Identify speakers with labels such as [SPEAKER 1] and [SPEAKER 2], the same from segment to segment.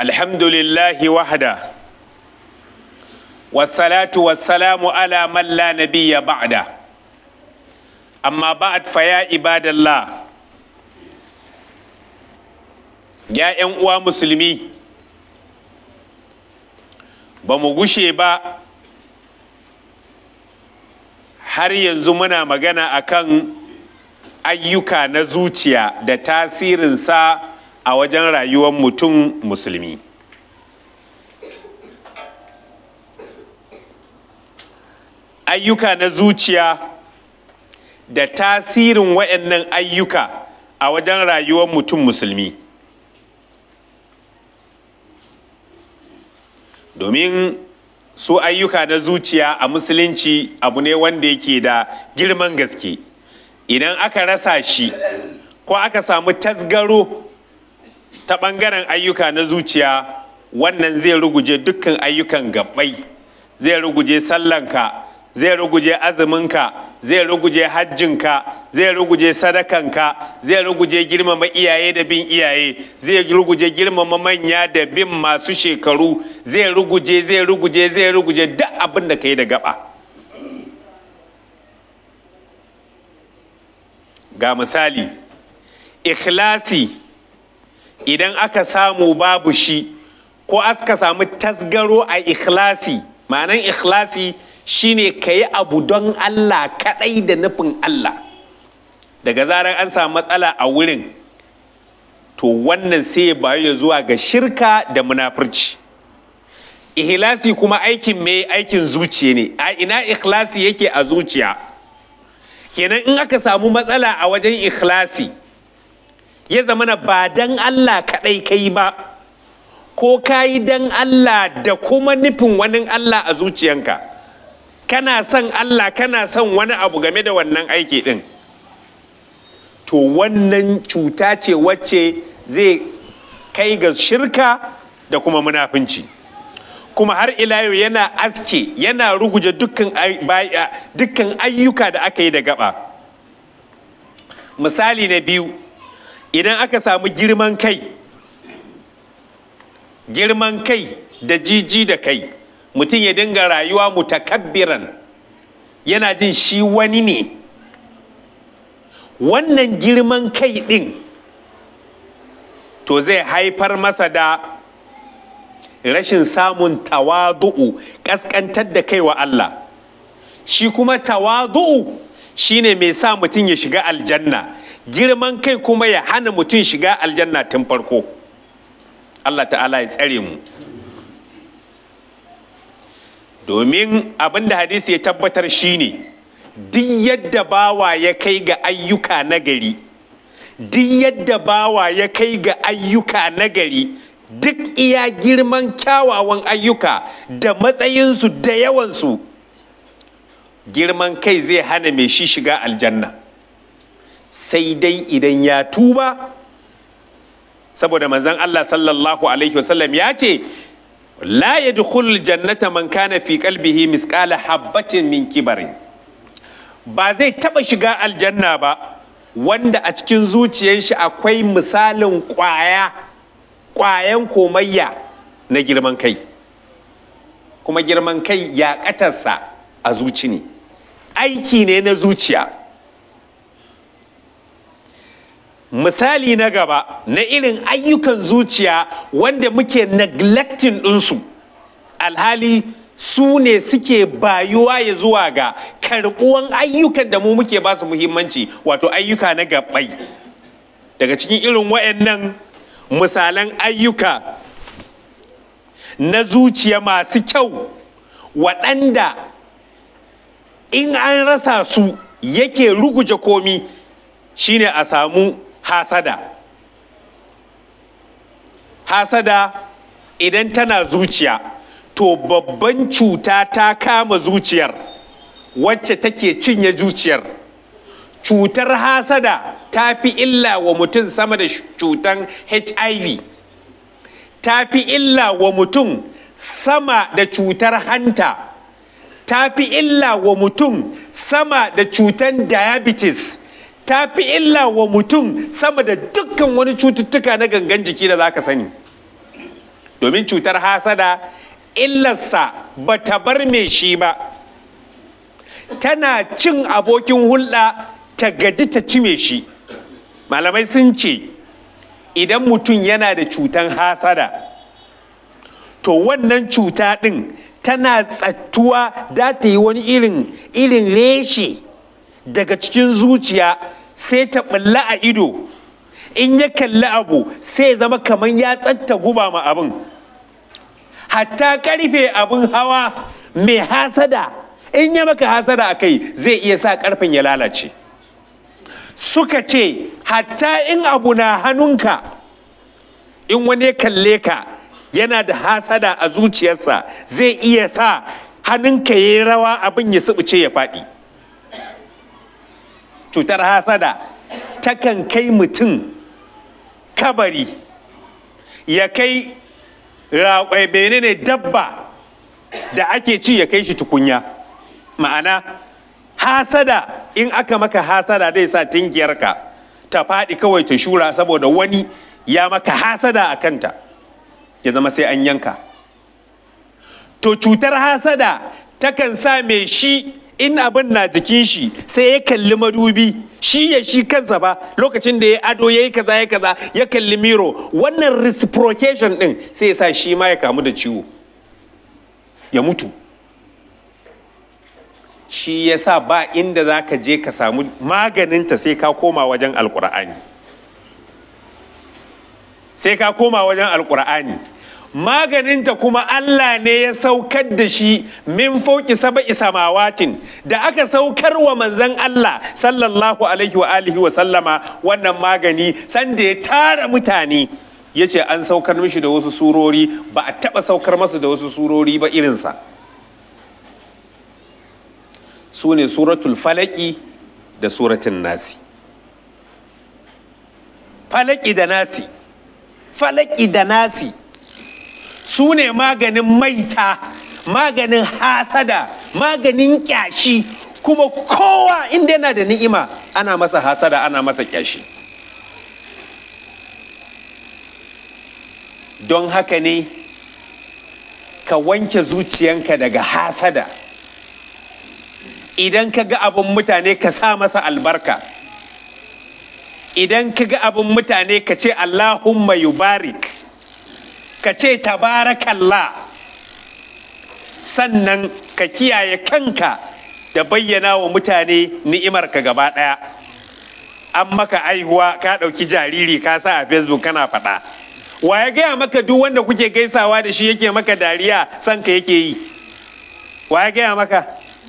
[SPEAKER 1] الحمد لله وحده والصلاة والسلام على من لا نبي بعده أما بعد فيا عباد الله يا ‘yan uwa musulmi ba mu gushe ba har yanzu muna magana akan ayyuka na zuciya da tasirinsa a wajen rayuwar mutum musulmi ayyuka na zuciya da tasirin waɗannan ayyuka a wajen rayuwar mutum musulmi domin su ayyuka na zuciya a musulunci abu ne wanda yake da girman gaske idan aka rasa shi ko aka samu tasgaro ta ɓangaren ayyuka na zuciya wannan zai ruguje dukkan ayyukan gabbai zai ruguje sallanka zai ruguje azuminka zai ruguje hajjinka zai ruguje sadakanka zai ruguje girmama iyaye da bin iyaye zai ruguje girmama manya da bin masu shekaru zai ruguje zai ruguje zai ruguje duk abin da ka yi da gaba ga misali ikhlasi idan aka samu babu shi ko aka samu tasgaro a ikhlasi ma'anan ikhlasi shine ka yi abu don Allah kaɗai da nufin Allah daga zarar an samu matsala a wurin to wannan sai ya bayu ya zuwa ga shirka da munafurci ikhlasi kuma aikin mai aikin zuciya ne a ina ikhlasi yake a zuciya kenan in aka samu matsala a wajen ikhlasi ya zamana ba don Allah kaɗai kai ba ko ka yi don Allah da kuma nufin wani Allah a zuciyanka kana son Allah kana son wani abu game da wannan aiki ɗin to wannan cuta ce wacce zai kai ga shirka da kuma munafunci kuma har ila yau yana aske yana ruguje dukkan ayyuka da aka yi da gaba misali na biyu idan aka samu girman kai girman kai da jiji da kai mutum ya dinga rayuwa mutakabbiran yana jin shi wani ne wannan girman kai ɗin to zai haifar masa da rashin samun tawadu'u ƙasƙantar da kai wa Allah shi kuma tawadu'u shine mai sa mutum ya shiga aljanna girman kai kuma ya hana mutum shiga aljanna tun farko Allah ta'ala ya tsare mu domin abin da hadisi ya tabbatar shine duk yadda bawa ya kai ga ayyuka nagari duk yadda bawa ya kai ga ayyuka nagari duk iya girman kyawawan ayyuka da matsayinsu da yawansu girman kai zai hana mai shi shiga aljanna sai dai idan ya tuba saboda manzon Allah sallallahu alaihi wasallam ya ce la yadkhulul jannata man kana fi qalbihi misqala habbatin min kibarin ba zai taba shiga aljanna ba wanda a cikin zuciyar shi akwai misalin kwaya kwayan komayya na girman kai kuma girman kai ya katarsa a zuci ne aiki ne na zuciya misali na gaba na irin ayyukan zuciya wanda muke neglecting ɗinsu alhali su ne suke bayuwa ya zuwa ga karɓuwan ayyukan da mu muke ba su muhimmanci wato ayyuka na gabai daga cikin irin wayannan misalan ayyuka na zuciya masu kyau waɗanda in an rasa su yake ruguje komi shine a samu hasada hasada idan tana zuciya to babban cuta ta kama zuciyar wacce take cinye zuciyar cutar hasada ta fi illa wa mutum sama da cutan hiv ta fi illa wa mutum sama da cutar hanta ta fi illa wa mutum sama da cutan diabetes ta fi illa wa mutum sama da dukkan wani cututtuka na gangan jiki da za ka sani domin cutar hasada illarsa ba ta bar mai shi ba tana cin abokin hulɗa ta gaji ta ci mai shi malamai sun ce idan mutum yana da cutan hasada to wannan cuta ɗin tana tsattuwa da ta yi wani irin irin reshe daga cikin zuciya sai ta ɓulla a ido in ya kalli abu sai zama kamar ya tsatta guba ma abin hatta karfe abin hawa mai hasada in ya maka hasada a kai zai iya sa karfen ya lalace suka ce hatta in abu na hannunka in wani ya kalle ka yana da hasada a zuciyarsa zai iya sa hannunka ya yi rawa abin ya subuce ya faɗi cutar hasada takan kai mutum kabari ya kai raƙwai ne dabba da ake ci ya kai shi tukunya ma'ana hasada in aka maka hasada zai sa tinkiyarka ta faɗi kawai ta shura saboda wani ya maka hasada a kanta ya zama sai an yanka to cutar hasada takan sa mai shi in abin na jikin shi sai ya kalli madubi shi ya shi kansa ba lokacin da ya ado ya yi kaza ya kaza ya kalli miro wannan reciprocation din sai ya sa shi ma ya kamu da ciwo ya mutu shi ya sa ba inda za ka je ka samu maganinta sai ka koma wajen alkur'ani sai ka koma wajen alkur'ani maganinta kuma Allah ne ya saukar da shi min fauki saba'i samawatin da aka saukar wa manzan Allah sallallahu alaihi wa alihi wa sallama wannan magani sanda ya tara mutane ya ce an saukar mishi da wasu surori ba a taɓa saukar masa da wasu surori ba irinsa su ne suratul falaki da suratun nasi falaki da nasi falaki da nasi su ne maganin maita maganin hasada maganin kyashi kuma kowa inda yana da ni'ima ana masa hasada ana masa kyashi don haka ne ka wanke zuciyanka daga hasada idan ka ga abin mutane ka sa masa albarka idan ka ga abin mutane ka ce allahumma yubarik ka ce tabarakallah sannan ka kiyaye kanka da bayyana wa mutane ni'imarka gaba ɗaya an maka aihuwa ka ɗauki jariri ka sa a facebook kana faɗa wa ya gaya maka duk wanda kuke gaisawa da shi yake maka dariya son ka yake yi wa ya gaya maka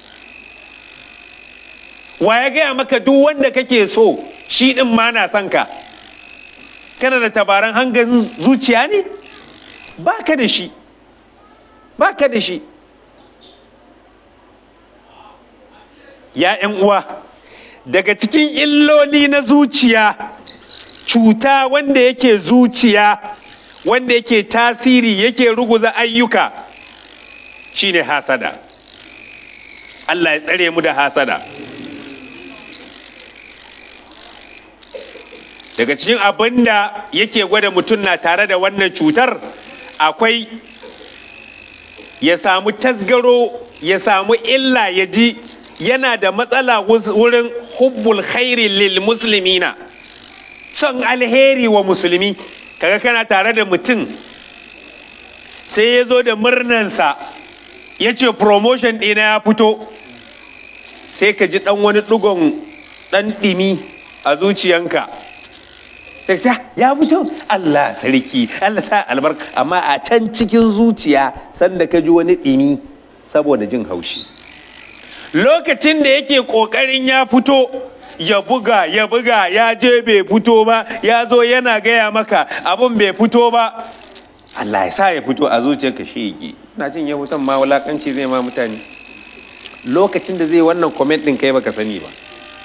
[SPEAKER 1] wa ya gaya maka duk wanda kake so shi ɗin ma na son ka kana da tabaran hangen zuciya ne ba ka da shi ba ka da shi ya uwa daga cikin illoli na zuciya cuta wanda yake zuciya wanda yake tasiri yake ruguza ayyuka shine hasada Allah ya tsare mu da hasada daga cikin abin da yake gwada mutum na tare da wannan cutar akwai ya samu tasgaro ya samu illa ya ji yana da matsala wurin hubbul khairi lil muslimina son alheri wa musulmi kaga kana tare da mutum sai ya zo da murnansa ya ce promotion ɗina ya fito sai ka ji ɗan wani ɗigon ɗan ɗimi a zuciyanka ya fito Allah sarki Allah sa albarka amma a can cikin zuciya sanda ka ji wani ɗimi saboda jin haushi lokacin da yake ƙoƙarin ya fito ya buga ya buga ya je bai fito ba ya zo yana gaya maka abin bai fito ba Allah ya sa ya fito a zuciyarka shi yake na jin ya fitan ma wulakanci zai ma mutane lokacin da zai wannan comment ɗin kai baka sani ba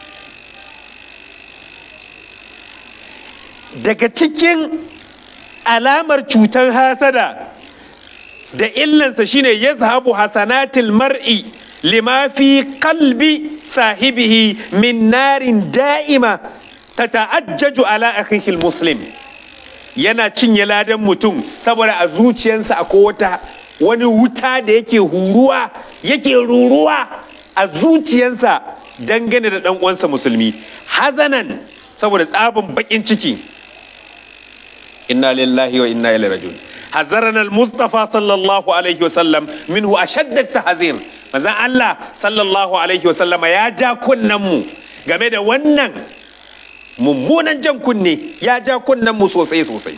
[SPEAKER 1] daga cikin alamar cutar hasada da illansa shine ya zahabu hasanatil mar'i lima fi qalbi sahibihi min narin da'ima ta ta'ajjaju ala akhihil muslim yana cinye ladan mutum saboda a zuciyarsa akwai wata wani wuta da yake huruwa yake ruruwa a zuciyarsa dangane da ɗan uwansa musulmi hazanan saboda tsabin baƙin ciki inna lillahi wa inna ilaihi rajiun hazarana al-mustafa sallallahu alaihi wasallam minhu ashadda tahzir manzon Allah sallallahu alaihi wasallama ya ja kunnen mu game da wannan mummunan jan kunne ya ja kunnen mu sosai sosai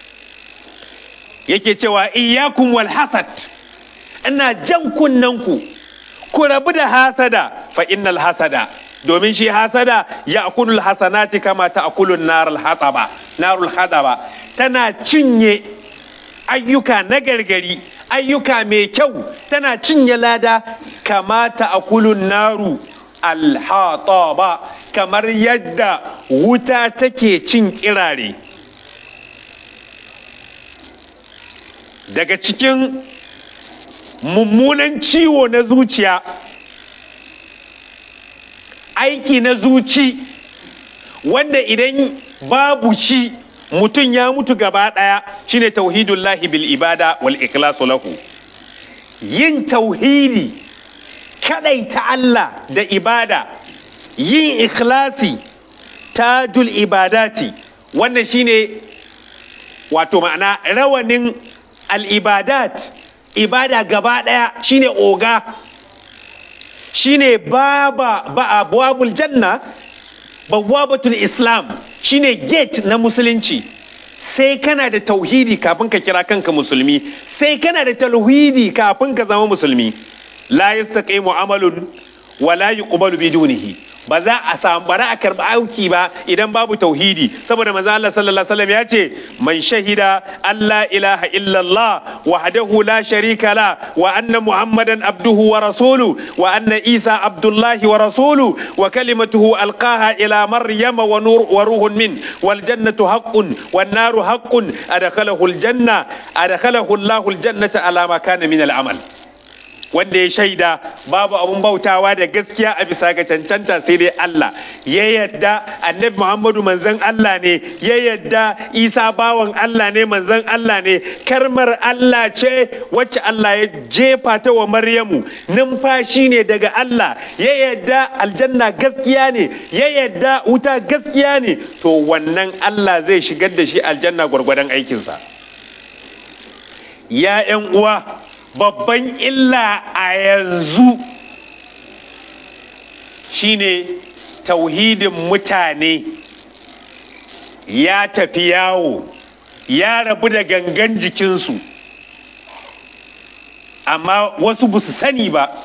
[SPEAKER 1] yake cewa iyyakum wal hasad ina jan kunnen ku ku rabu da hasada fa innal hasada domin shi hasada ya akulul hasanati kama ta akulun narul hataba narul hataba tana cinye ayyuka na gargari ayyuka mai kyau tana cinye lada kama ta akulun naru alhataba kamar yadda wuta take cin kirare daga cikin mummunan ciwo na zuciya aiki na zuci wanda idan babu shi mutum ya mutu gaba ɗaya shine tauhidullahi bil ibada wal ikhlasu lahu yin tauhidi ta Allah da ibada yin ikhlasi tajul ibadati wannan shine wato ma'ana rawanin al-ibadat ibada gaba ɗaya shine oga shine baba ba abwabul janna bawabatul islam shine gate na musulunci sai kana da tauhidi kafin ka kira kanka musulmi sai kana da tauhidi kafin ka zama musulmi la yastaqimu amalun wa la yuqbalu bidunihi ba za a samu bara a karɓi auki ba idan babu tauhidi saboda manzo Allah sallallahu alaihi wasallam ya ce man shahida Allah ilaha illallah wahdahu la sharika la wa anna muhammadan abduhu wa rasulu wa anna isa abdullahi wa rasulu wa kalimatuhu alqaha ila maryama wa nur wa ruhun min wal jannatu haqqun wan naru haqqun adkhalahu al janna adkhalahu Allahu al jannata ala ma kana min al amal wanda ya shaida babu abun bautawa da gaskiya a bisa ga cancanta sai dai Allah ya yadda annabi Muhammadu manzon Allah ne ya yadda Isa bawan Allah ne manzon Allah ne karmar Allah ce wacce Allah ya jefa ta wa Maryamu numfashi ne daga Allah ya yadda aljanna gaskiya ne ya yadda wuta gaskiya ne to wannan Allah zai shigar da shi aljanna gwargwadon aikinsa ya 'yan uwa babban illa a yanzu shine tauhidin mutane ya tafi yawo ya rabu da gangan jikinsu amma wasu ba su sani ba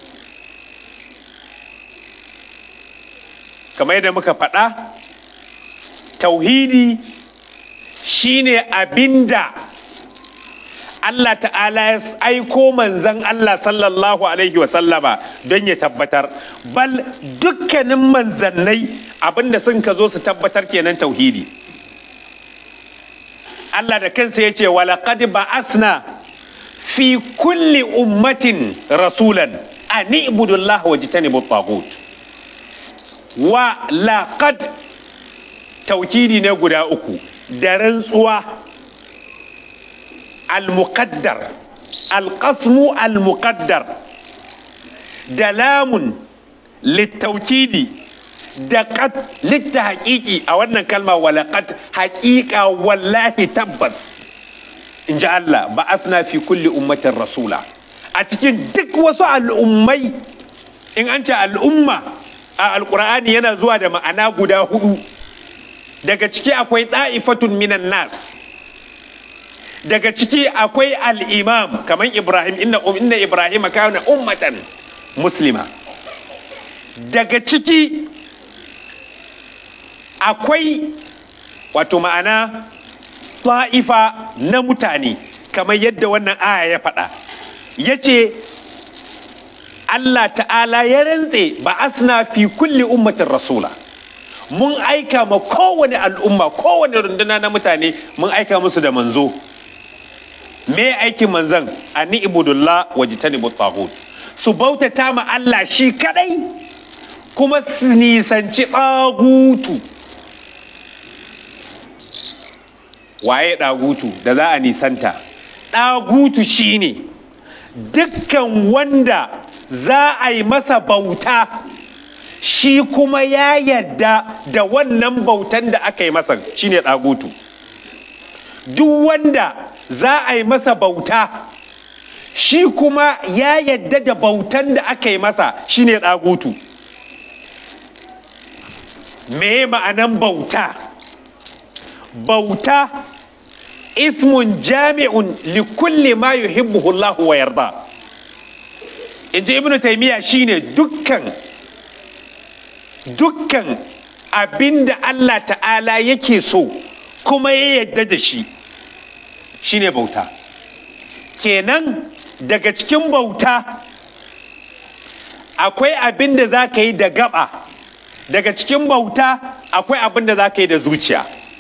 [SPEAKER 1] kamar yadda muka faɗa tauhidi shine abinda Allah ta'ala ya aiko manzan Allah sallallahu alaihi wasallama don ya tabbatar bal dukkanin manzannai abinda sun ka zo su tabbatar kenan tauhidi Allah da kansa ya ce walaƙad ba'athna fi kulli ummatin rasulan an ibudullah wa jitanibu tagut wa laqad tauhidi ne guda uku da rantsuwa المقدر القسم المقدر دلام للتوكيد دقت للتحقيق أو أن كلمة ولقد حقيقة والله تبس إن جاء الله بعثنا في كل أمة رسولا أتكين دك وسع الأمي إن أنت الأمة القرآن ينزوى دم أنا قدا هدو daga ciki akwai ta'ifatun minan nas daga ciki akwai al'imam kamar ibrahim inna inna ibrahim kana ummatan muslima daga ciki akwai wato ma'ana ta'ifa na mutane kamar yadda wannan aya ya faɗa ya ce Allah ta'ala ya rantse ba asna fi kulli ummatin rasula mun aika ma kowane al'umma kowane runduna na mutane mun aika musu da manzo me aikin manzan a ni'ibudullah wa jitanibu tagut su bautata ma Allah shi kadai kuma su nisanci ɗagutu waye ɗagutu da za a nisanta ɗagutu shine dukkan wanda za a yi masa bauta shi kuma ya yadda da wannan bautan da aka yi masa shine ɗagutu duk wanda za a yi masa bauta shi kuma ya yadda da bautan da aka yi masa shine ɗagutu me ma'anan bauta bauta ismun jami'un likulli ma yuhibbuhu Allah wa yarda inji ibnu taymiya shine dukkan dukkan abinda Allah ta'ala yake so kuma ya yadda da shi shine bauta kenan daga cikin bauta akwai abin da za ka yi da gaba daga cikin bauta akwai abin da za ka yi da zuciya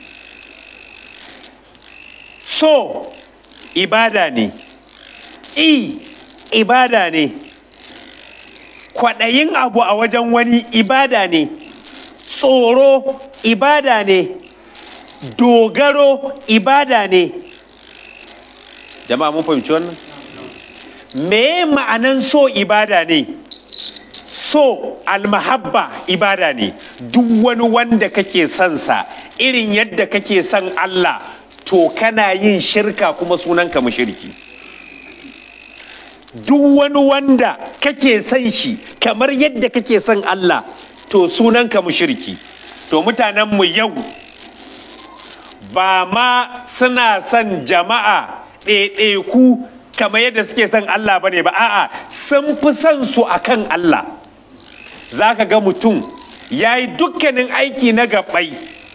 [SPEAKER 1] so ibada ne i ibada ne kwaɗayin abu a wajen wani ibada ne tsoro ibada ne dogaro ibada ne jama'a mun fahimci wannan me ma'anan so ibada ne so almahabba ibada ne duk wani wanda kake son sa irin yadda kake son Allah to kana yin shirka kuma sunanka mushriki duk wani wanda kake son shi kamar yadda kake son Allah to sunanka mushriki to mutanenmu yau ba ma suna son jama'a ɗaiɗaiku kamar yadda suke son Allah bane ba a'a sun fi son su akan Allah za ka ga mutum ya yi dukkanin aiki na gabai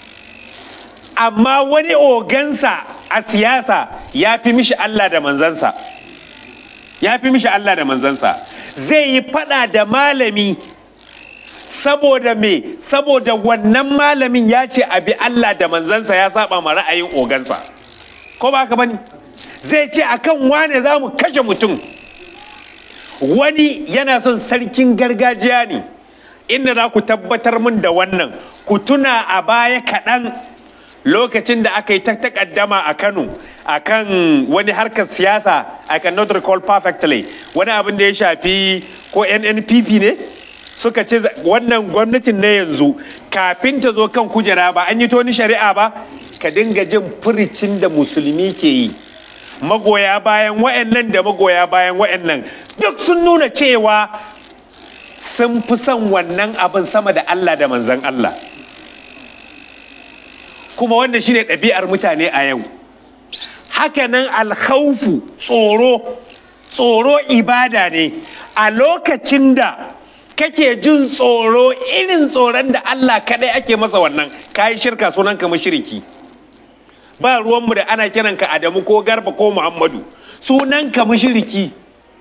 [SPEAKER 1] amma wani ogansa a siyasa ya fi mishi Allah da manzansa ya fi mishi Allah da manzansa zai yi fada da malami saboda me saboda wannan malamin ya ce abi Allah da manzansa ya saba ma ra'ayin ogansa ko ba ka bane zai ce akan wane za mu kashe mutum wani yana son sarkin gargajiya ne inda za ku tabbatar min da wannan ku tuna a baya kaɗan lokacin da aka yi ta takaddama a kano a kan wani harkar siyasa i cannot recall perfectly wani abin da ya shafi ko nnpp ne suka ce wannan gwamnatin na yanzu kafin ta zo kan kujera ba an yi toni shari'a ba ka dinga jin furicin da musulmi ke yi magoya bayan wa'annan da magoya bayan wa'annan duk sun nuna cewa sun fi son wannan abin sama da Allah da manzan Allah kuma wannan shine ɗabi'ar mutane a yau hakanan alkhaufu tsoro tsoro ibada ne a lokacin da kake jin tsoro irin tsoron da Allah kaɗai ake masa wannan kayi shirka sunan ka shiriki ba ruwanmu da ana kiranka Adamu ko Garba ko Muhammadu sunan ka mushriki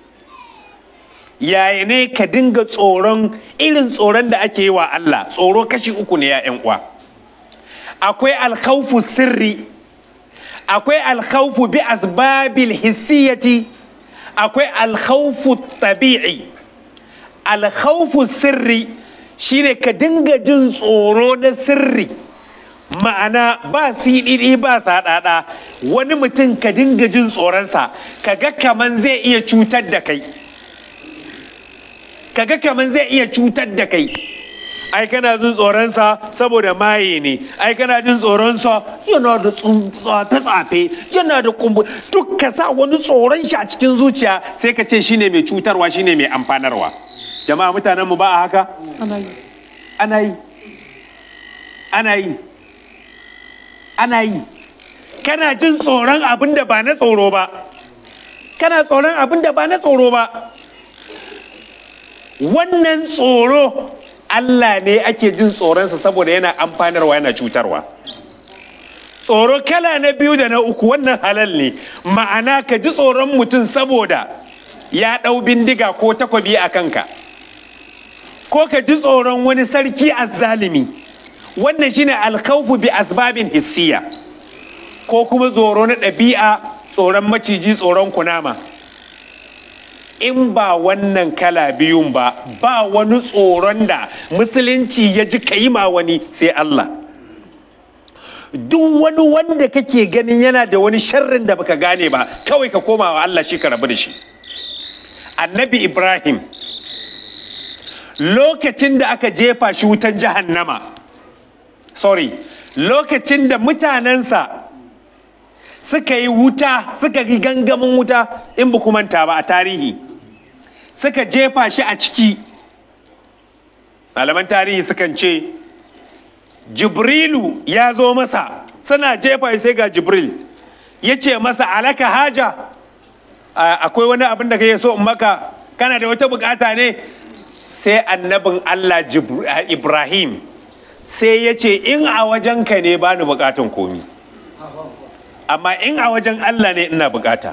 [SPEAKER 1] yaya ne ka dinga tsoron irin tsoron da ake yi wa Allah tsoro kashi uku ne ya uwa akwai alkhawfu sirri akwai alkhawfu bi asbabil hissiyati akwai alkhawfu tabi'i alkhawfu sirri shine ka dinga jin tsoro na sirri ma'ana ba siɗiɗi ba saɗaɗa wani mutum ka dinga jin tsoronsa ka ga kaman zai iya cutar da kai kaga kaman zai iya cutar da kai ai kana jin tsoronsa saboda maye ne ai kana jin tsoronsa yana da ta tsafe yana da kumbu duk ka sa wani tsoron shi a cikin zuciya sai ka ce shine mai cutarwa shine mai amfanarwa jama'a mutanen mu ba a haka ana yi ana yi ana yi ana yi kana jin tsoron abin da ba na tsoro ba kana tsoron abin da ba na tsoro ba wannan tsoro Allah ne ake jin tsoronsa saboda yana amfanarwa yana cutarwa tsoro kala na biyu da na uku wannan halal ne ma'ana ka ji tsoron mutum saboda ya ɗau bindiga ko takwabi a kanka ko ka ji tsoron wani sarki azzalimi wannan shine alkhawfu bi asbabin hissiya ko kuma tsoro na ɗabi'a tsoron maciji tsoron kunama in ba wannan kala biyun ba ba wani tsoron da musulunci ya ji ka yi ma wani sai Allah duk wani wanda kake ganin yana da wani sharrin da baka gane ba kawai ka koma wa Allah shi ka rabu da shi annabi ibrahim lokacin da aka jefa shi wutan jahannama sorry lokacin da mutanensa suka yi wuta suka yi gangamin wuta in ba manta ba a tarihi suka jefa shi a ciki malaman tarihi sukan ce jibrilu ya zo masa suna jefa sai ga jibril ya ce masa alaka haja akwai wani abin da ka so in maka kana da wata bukata ne sai annabin allah ibrahim sai ya ce in a wajenka ne ba ni bukatan komi amma in a wajen allah ne ina bukata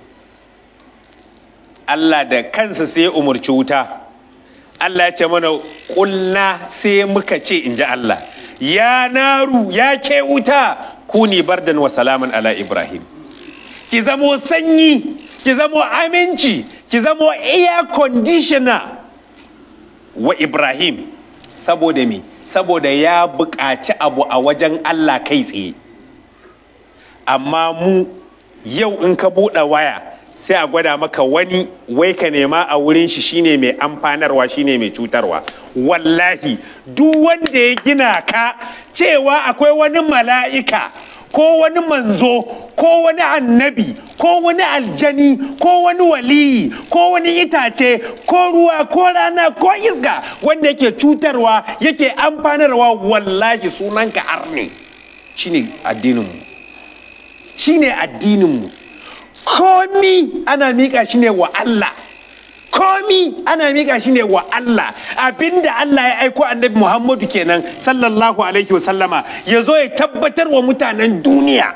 [SPEAKER 1] allah da kansa sai ya umarci wuta allah ya ce mana kulna sai muka ce in ji allah ya naru ya ke wuta kuni bardan wa salaman ala ibrahim ki zamo sanyi ki zamo aminci ki zamo air conditioner wa ibrahim saboda me saboda ya buƙaci abu a wajen allah kai tsaye amma mu yau in ka buɗe waya sai a gwada maka wani wai ka nema a wurin shi shine mai amfanarwa shine mai cutarwa wallahi duk wanda ya gina ka cewa akwai wani mala'ika ko wani manzo ko wani annabi ko wani aljani ko wani waliyi ko wani itace ko ruwa ko rana ko iska wanda yake cutarwa yake amfanarwa wallahi sunanka arne shine addininmu shine addininmu komi ana miƙa shi ne wa Allah komi ana miƙa shi ne wa Allah abinda Allah ya aiko annabi Muhammadu kenan sallallahu alaihi wasallama ya zo ya tabbatar wa mutanen duniya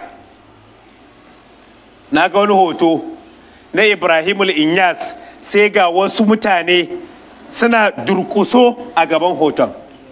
[SPEAKER 1] na ga wani hoto na Ibrahimul Inyas sai ga wasu mutane suna durkuso a gaban hoton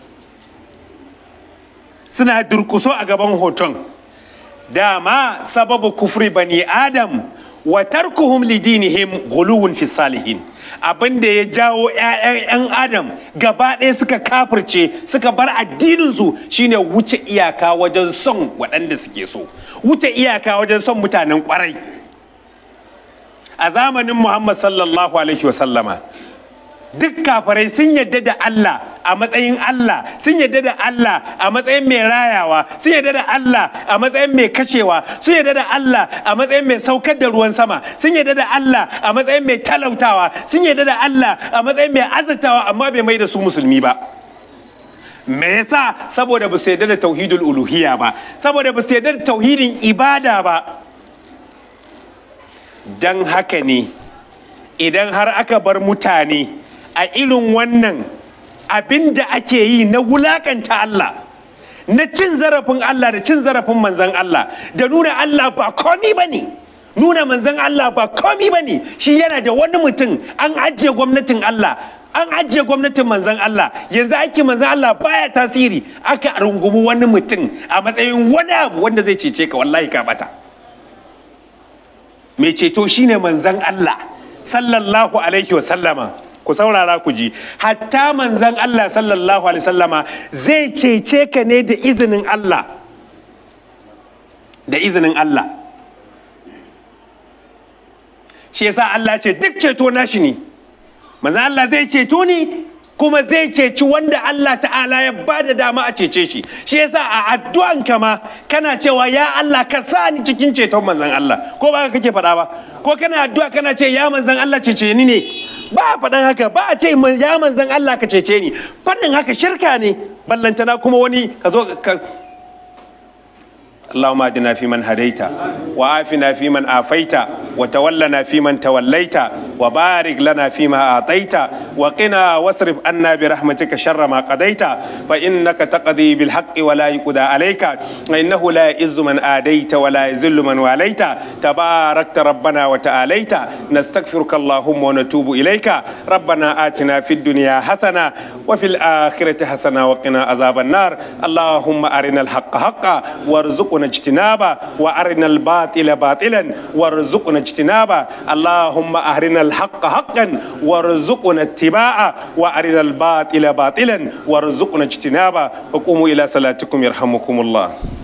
[SPEAKER 1] suna durkuso a gaban hoton dama sababu kufri bani adam wa tarkuhum lidinihim guluwun fi salihin abin da ya jawo 'ya'yan 'yan adam gaba ɗaya suka kafirce suka bar addininsu shine wuce iyaka wajen son waɗanda suke so wuce iyaka wajen son mutanen ƙwarai a zamanin muhammad sallallahu alaihi wasallama duk kafirai sun yadda da Allah a matsayin Allah sun yadda da Allah a matsayin mai rayawa sun yadda da Allah a matsayin mai kashewa sun yadda da Allah a matsayin mai saukar da ruwan sama sun yadda da Allah a matsayin mai talautawa sun yadda da Allah a matsayin mai azurtawa amma bai mai da su musulmi ba me yasa saboda ba su yadda da tauhidul uluhiyya ba saboda ba su yadda da tauhidin ibada ba dan haka ne idan har aka bar mutane a irin wannan abin da ake yi na wulakanta Allah na cin zarafin Allah da cin zarafin manzan Allah da nuna Allah ba komi ba ne nuna manzan Allah ba komi ba ne shi yana da wani mutum an ajiye gwamnatin Allah an ajiye gwamnatin manzan Allah yanzu ake manzan Allah baya tasiri aka rungumi wani mutum a matsayin wani abu wanda zai cece ka wallahi ka bata mai ceto shine manzan Allah sallallahu alaihi wa sallama ku saurara ku ji hatta manzan Allah sallallahu alaihi sallama zai cece ka ne da izinin Allah da izinin Allah shi yasa Allah ce duk ceto nashi ne manzan Allah zai ceto ni kuma zai ceci wanda Allah ta'ala ya ba da dama a cece shi shi yasa a addu'an kama kana cewa ya Allah ka sa ni cikin ceton manzan Allah ko ba kake faɗa ba ko kana addu'a kana ce ya manzan Allah cece ni ne ba a faɗan haka ba a ce ya manzan Allah ka cece ni faɗin haka shirka ne ballantana kuma wani ka zo ka اللهم اهدنا فيمن هديت وعافنا فيمن عافيت وتولنا فيمن توليت وبارك لنا فيما اعطيت وقنا واصرف عنا برحمتك شر ما قضيت فانك تقضي بالحق ولا يقضى عليك انه لا يعز من اديت ولا يذل من واليت تباركت ربنا وتعاليت نستغفرك اللهم ونتوب اليك ربنا اتنا في الدنيا حسنه وفي الاخره حسنه وقنا عذاب النار اللهم ارنا الحق حقا وارزقنا اجتنابه وارنا الباطل باطلا وارزقنا اجتنابه اللهم ارنا الحق حقا وارزقنا اتباعه وارنا الباطل باطلا وارزقنا اجتنابه وقوموا الى صلاتكم يرحمكم الله